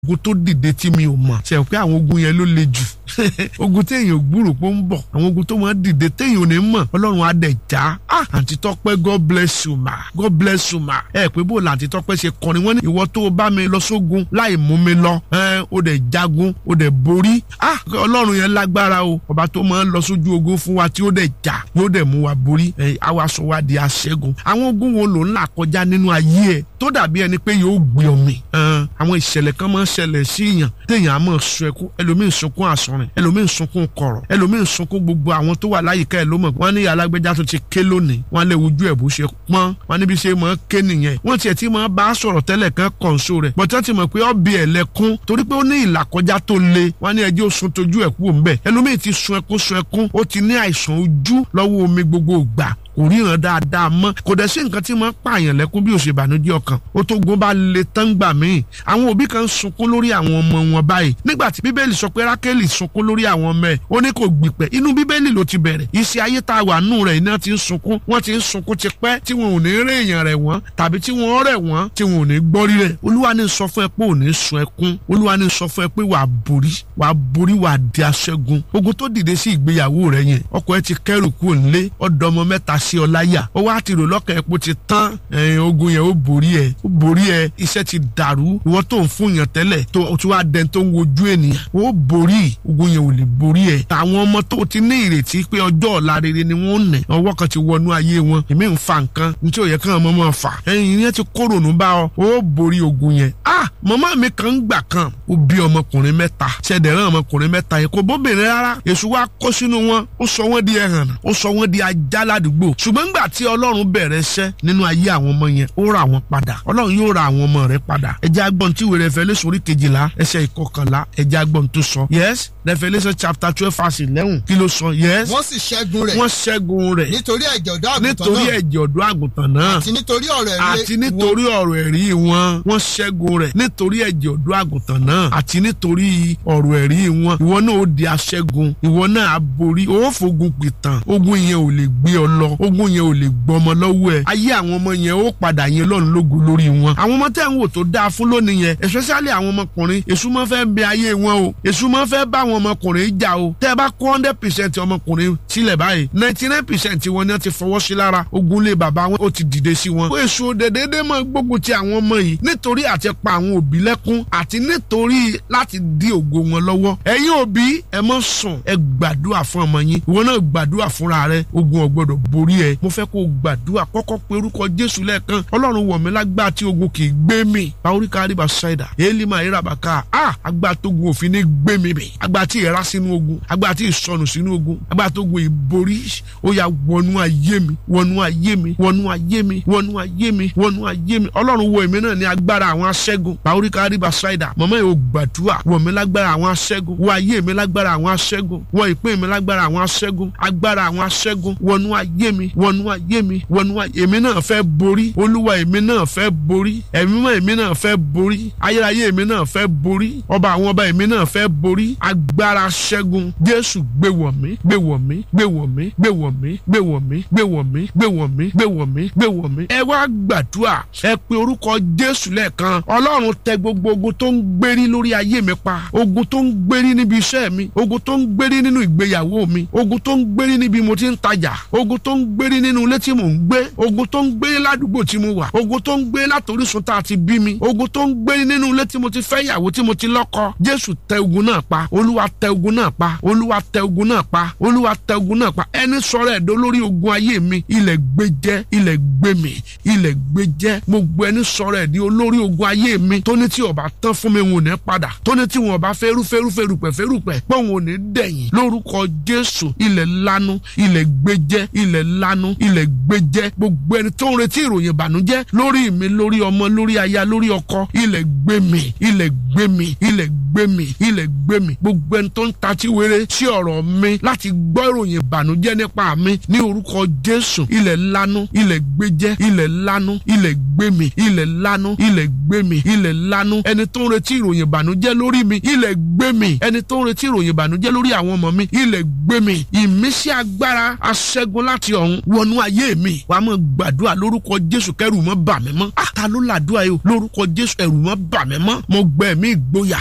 ogun tó dìde tí mi ò mọ̀ ṣe pé àwọn ogun yẹn ló le jù ogun téèyàn ò gbúrò pé ó ń bọ̀ àwọn ogun tó máa dìde téèyàn ò ní mọ̀ ọlọ́run á dẹ̀ já ah àǹtí tọ́pẹ́ god bless you ma god bless you ma ẹ pé bó la àǹtí tọ́pẹ́ ṣe kọrin wọ́n ní ìwọ tó o bá mi lọ sógun láì mú mi lọ ẹ o dẹ̀ jagun o dẹ̀ borí ah ọlọ́run yẹn lágbára o ọba tó máa ń lọ sójú ogun fún wa tí ó dẹ̀ já yóò dẹ̀ mú wa borí ẹ àwa sọ wa di aṣẹ́gun àwọn ogun wo ló ń là kọjá nínú ayé ẹ tó dàbí ẹni pé yóò gbé ọmọ àwọn ìṣẹ̀lẹ̀ kan máa ń ṣẹlẹ̀ sí èèyàn téèyàn á máa sun ẹkún ẹlòmíín sunkún àsọrin ẹlòmíín sunkún kọ̀rọ̀ ẹlòmíín sunkún gbogbo àwọn tó wà láyìíká ẹ ló mọ̀ wọ́n ní alágbèjà tó ti ké lónìí wọ́n lè wojú ẹ̀ bó ṣe pọ́n wọ́n níbi ṣe máa ké nìyẹn wọ́n tiẹ̀ ti máa bá a sọ̀rọ̀ tẹ́lẹ̀ kan kọ̀ǹso rẹ̀ bọ̀tẹ́ ti mọ̀ pé ọ̀bì ẹ̀ lẹ́kún torí pé ó ní ìlàkọjá tó le wọ́n ní ẹjẹ́ òsun tójú ẹ̀ kú òun bẹ̀ ẹlòmíín ti sun ẹkún sun ẹkún ó ti ní àìsàn ojú lọ́wọ́ omi gbogbo ìgbà kò ríran dáadáa mọ́ kò dẹ̀ sí nǹkan tí máa ń pààyàn lẹ́kún bí òṣèbànújẹ́ ọkàn ó tó gun bá le tán gbà míì àwọn òbí kan ń sunkún lórí àwọn ọmọ wọn báyìí nígbà tí bíbélì sọ pé rákélì sunkún lórí àwọn ọmọ ẹ̀ ó ní kò gbìpẹ̀ inú bíbélì ló ti bẹ̀rẹ̀ iṣẹ́ ayé tá a wà nù rẹ̀ iná ti ń sunkún wọ́n ti ń sunkún ti pẹ́ tí wọn ò ní rí èèyàn rẹ̀ wọ́n tàbí tí wọ́n rẹ̀ wọ́n tí wọn ò ní gbọ́rí rẹ̀ olúwa ní sọ fún ẹ pé ò ní sun ẹkún olúwa ní sọ fún ẹ pé wàá borí wàá borí wàá di aṣẹ́gun ogun tó dìde sí ìgbéyàwó rẹ yẹn ọkọ ẹ ti kẹrù kúrò nílé ọ̀dọ́mọ mẹ́ta sí ọ láyà ó wá ti rò lọ́kàn ẹ̀ pé ó ti tán ogun yẹn ó borí ẹ̀ ó borí ẹ̀ iṣẹ́ ti dàrú ìwọ tó ń fún yàn tẹ́lẹ̀ tó o ti wá dẹni tó ń wojú ènìyàn ó borí ogun yẹn ò lè borí ẹ̀ àwọn ọmọ tó ti ní ìrètí pé ọjọ́ ọ̀la rere ni wọ́n nẹ̀ ọwọ́ kan ti wọnú ayé wọn èmi ń fa nǹkan ní tí ò yẹ kí ọmọ máa fà ẹ̀yìn yẹn ti kórònú bá ọ ó borí ogun yẹn ah màmá mi kan ń gbà kan ó bí ọmọkùnrin mẹ́ta ṣẹ̀dẹ̀rán ọmọkùnrin mẹ́ta yẹn kò bóbìnrin rárá èṣù wa kó sínú wọn ó sọ wọ́n di ẹ̀hàn ó sọ wọ́n di ajá ládùúgbò ṣùgbọ́n ńgbà tí ọlọ́run bẹ̀rẹ̀ iṣẹ́ nínú ayé àwọn ọmọ yẹn ó ra wọn padà ọlọ́run yóò ra àwọn ọmọ rẹ padà ẹjẹ́ agbọ́n tí ìwé Revelation orí kejìlá ẹsẹ̀ ìkọkànlá ẹjẹ́ agbọ́n tó sọ yes Revelation chapter twelve verse eleven kí ló sọ yes wọ́n sì ṣẹ́gun rẹ̀ wọ́n ṣẹ́gun rẹ̀ nítorí ẹ̀jẹ̀ ọ̀dọ́ àgùntàn náà nítorí ẹ̀jẹ̀ ọ̀dọ́ àgùntàn náà àti nítorí ọ̀rọ̀ ẹ̀rí àti nítorí ọ̀rọ̀ ẹ̀rí wọn wọ́n ṣẹ́gun rẹ̀ nítorí ẹ̀jẹ̀ ọ̀dọ́ àgùntàn náà àti nítorí ọ̀rọ̀ ẹ̀rí wọn ìwọ náà ó di aṣẹ́gun ìwọ náà á borí ó fògùn pìtàn ogun yẹn ò lè gbé ọ lọ ogun yẹn ò lè gbọmọ lọ́wọ́ ẹ̀ ayé àwọn ọmọ yẹn ó padà yẹn lọ́run lógo lórí wọn àwọn ọmọ tẹ́ ń wò tó dáa fún lónìí yẹn especially àwọn ọmọkùnrin èṣù máa fẹ́ bẹ ayé wọn o èṣù máa fẹ́ bá àwọn ọmọkùnrin jà o tẹ́ ẹ bá kó hundred percent ọmọkùnrin sílẹ̀ báyìí ninety nine percent wọn ni wọ́n ti fọwọ́ sí lára ogun lé bàbá wọn ó ti dìde sí wọn. èṣù dédédé máa gbógun ti àwọn ọmọ yìí nítorí àti pa àwọn òbí lẹ́kún àti nítorí láti dí ògo wọn lọ́wọ́ ẹ̀yin òbí ẹ má sùn ẹ gbàdúrà fún ọmọ yín ìwọ náà gbàdúrà fúnra rẹ ogun ò gbọdọ̀ borí ẹ mo fẹ́ kó o gbàdúrà kọ́kọ́ pé orúkọ jésù lẹ́ẹ̀kan ọlọ́run wọ̀ mí lágbá tí ogun kì í gbé mi paoríkà àríbà ṣáìdà èélí máa ríra bàkà á agbá tógun òfin ní gbé mi bì agbá tí ìra sínú ogun agbá tí ìsọnù sínú ogun agbá tógun ìborí ó yá wọnú ayé mi wọnú ayé mi wọnú ayé mi wọnú ayé mi wọnú ayé mi ọlọ́run wọ èmi náà ní agbára àwọn aṣẹ́gun paoríkà àríbà ṣáìdà mọ̀mọ́ yìí ó gbàdúrà wọ̀ mí lágbára àwọn aṣẹ́gun wọ ayé mi lágbára àwọn aṣẹ́gun wọ ìpín mi lágbára àwọn aṣẹ́gun agbára àwọn aṣẹ́gun wọnú ayé mi wọnú ayé mi wọnú ayé èmi náà fẹ́ borí olúwa èmi náà fẹ́ borí ẹ̀mí mọ́ èmi náà fẹ́ borí ayérayé èmi náà fẹ́ borí ọba àwọn ọba èmi náà fẹ́ borí agbára ṣẹ́gun jésù gbé wọ̀ mí gbé wọ̀ mí gbé wọ̀ mí gbé wọ̀ mí gbé wọ̀ mí gbé wọ̀ mí gbé wọ̀ mí gbé wọ̀ mí gbé wọ̀ mí. ẹ wá gbàdúrà ẹ pe orúkọ jésù lẹ́ẹ̀kan ọlọ́run tẹ gbogbo ogun tó ń gbérí lórí ayé mi pa ogun tó ń gbérí níbi iṣẹ́ mi ogun tó ń gbérí nínú ìgbéyàwó mi ogun tó ń gbérí níbi mo ti ń tajà ogun tó ń gbérí nínú ilé tí mò ń gbé ogun tó ń gbérí ládùúgbò tí mo wà ogun tó ń gbérí látòrísun tá a ti bí mi ogun tó ń gbérí nínú ilé tí mo ti fẹ́ yàwó tí mo ti lọ́kọ jésù tẹ ogun náà pa olúwa tẹ ogun náà pa olúwa tẹ ogun náà pa olúwa tẹ ogun náà pa ẹni sọ̀rọ̀ ẹ̀dọ́ lórí ogun ayé mi ilẹ̀ gbé jẹ́ ilẹ̀ gbé mi ilẹ̀ gbé jẹ́ gbogbo ẹni sọ̀rọ̀ ẹ̀dí olórí ogun ayé mi tó ní tí ọba tán fún mi wọn ò ní padà tó ní tí wọn ọba fẹ́rú fẹ́rú fẹ́rùpẹ̀ fẹ́rùpẹ̀ pé wọn ò ní dẹ̀yìn lórúkọ jésù ilẹ̀ lanu ilẹ̀ gbé jẹ́ ilẹ̀ lanu ilẹ̀ gbé jẹ́ gbogbo ẹni tó ń retí ìròyìn ìbànújẹ́ lórí mi lórí ọmọ lórí aya lórí ọkọ ilẹ̀ gbé mi ilẹ̀ gbé mi ilẹ̀ gbé mi ilẹ̀ gbé mi gbogbo ẹni tó ń tatí wéré sí ọ̀rọ̀ mi láti gbọ́ ìròyìn ìbànújẹ́ nípa mi ní orúkọ jésù ilẹ̀ lanu ilẹ̀ gbé jẹ́ ilẹ̀ lanu ilẹ̀ gbé mi ilẹ̀ lanu ilẹ̀ gbé mi ilẹ̀ ilẹ̀ lanu ẹni tó ń retí ìròyìn ìbànújẹ́ lórí mi ilẹ̀ gbé mi ẹni tó ń retí ìròyìn ìbànújẹ́ lórí àwọn ọmọ mi ilẹ̀ gbé mi ìmísí agbára aṣẹ́gun láti ọ̀run wọnú ayé mi wàá mọ̀ gbàdúrà lórúkọ jésù kẹrù mọ́ bà mí mọ́ àtà ló làdúrà yìí o lórúkọ jésù ẹ̀rù mọ́ bà mí mọ́ mo gbẹ̀mí ìgboyà